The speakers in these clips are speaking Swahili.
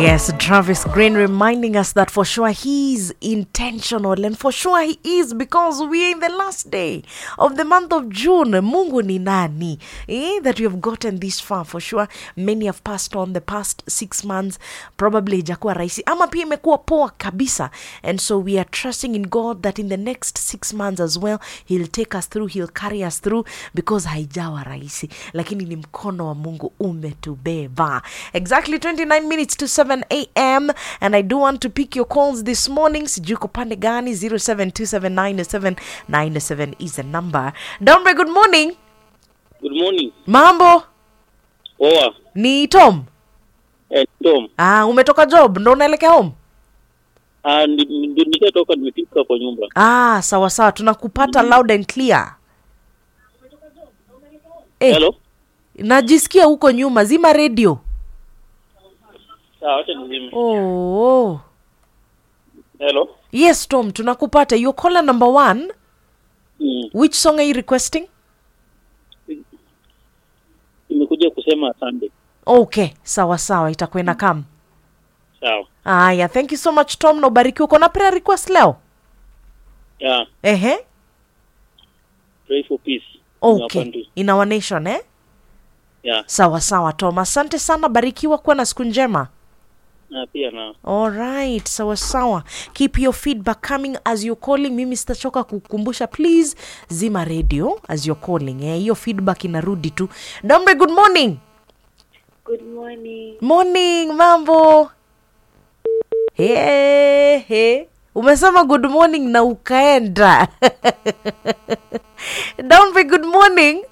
Yes, Travis Green reminding us that for sure he's intentional and for sure he is because we are in the last day of the month of June. Mungu ni nani? Eh, that we have gotten this far for sure. Many have passed on the past six months. Probably ijakuwa rahisi ama pia imekuwa poa kabisa. And so we are trusting in God that in the next six months as well he'll take us through, he'll carry us through because haijawa rahisi, lakini ni mkono wa Mungu umetubeba. Exactly 29 minutes to 7 a.m. and I do want to pick your calls this morning. Sijui uko pande gani? 07279797 is the number. Dombe, good morning. Good morning. Mambo Poa. ni Tom. Eh, Tom. Ah, umetoka job ndo unaelekea home? Ah, ndi- ndio nishatoka nimefika kwa nyumba. Ah, sawa sawa, tunakupata loud and clear. Eh, Hello? najisikia huko nyuma, zima radio. Sawa, acha nizime. Oh, Hello? yes Tom, tunakupata. Your caller number one. Mm. Which song are you requesting? Nimekuja kusema asante. Okay, sawa sawa, itakuwa ina kam. Sawa. Aya, thank you so much Tom, na ubarikiwe. Uko na prayer request leo? Yeah. Ehe, Pray for peace. in our okay, country. in our nation eh? Yeah. Sawa sawa Tom, asante sana, barikiwa, kuwa na siku njema. Na pia na Alright, sawa sawa. Keep your feedback coming as you're calling. Mimi sitachoka kukumbusha, please zima radio as you're calling. Eh, hiyo feedback inarudi tu. Dombe, good morning. Good morning. Morning, mambo. He, he. Umesema good morning na ukaenda. Dombe, good morning.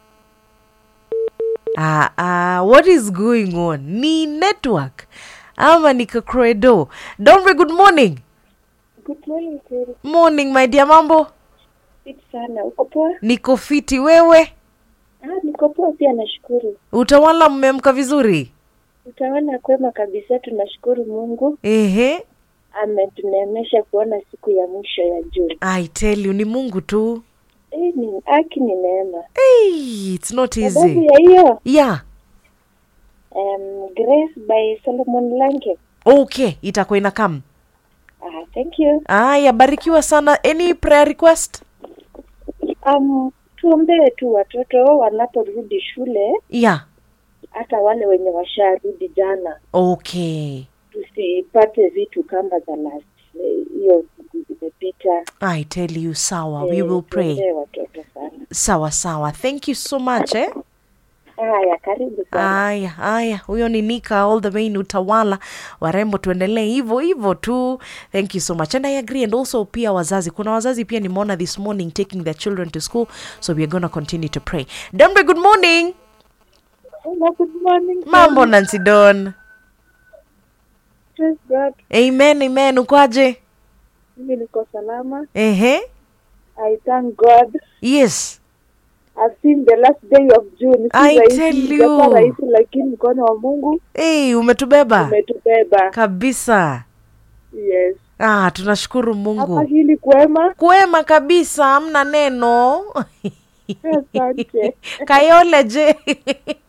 Ah, ah, what is going on? Ni network ama ni kakredo? Dombe, good morning. Good morning, Terry. Morning, my dear, mambo. Fit sana. Uko poa? Niko fiti, wewe? Ah, niko poa pia nashukuru. Utawala mmeamka vizuri? Utaona kwema kabisa tunashukuru Mungu Ehe, ametuneemesha kuona siku ya mwisho ya Juni. I tell you, ni Mungu tu. Eh, ni haki ni neema. Hey, it's not Sababu easy. ya hiyo Yeah. um, Grace by Solomon Lange. Okay, itakuwa ina come. Ah, thank you. Aya, barikiwa sana. Any prayer request? Um, tuombee tu watoto wanaporudi shule, Yeah. hata wale wenye washarudi jana, Okay. tusipate vitu kama za last eh, hiyo siku zimepita. I tell you, sawa. We Eh, will pray. tuombee watoto sana. Sawa sawa. Thank you so much eh. Haya, karibu sana. Aya, aya, huyo ni Nika all the way in Utawala. Warembo, tuendelee hivyo hivyo tu. Thank you so much and I agree. And also pia wazazi, kuna wazazi pia nimeona this morning taking their children to school, so we are gonna continue to pray. Dambe, good morning. Hello, good morning. Mambo Nancy Don. Praise God. Amen, amen. Ukwaje? Mimi niko salama. Ehe. I thank God. Yes. I've seen the last day of June. Si I rahisi, tell ijakuwa you. rahisi lakini mkono wa Mungu Hey, umetubeba umetubeba. kabisa. Yes. Ah, tunashukuru Hapa Mungu. hili kwema. Kwema kabisa, hamna neno. Asante. Kayole je?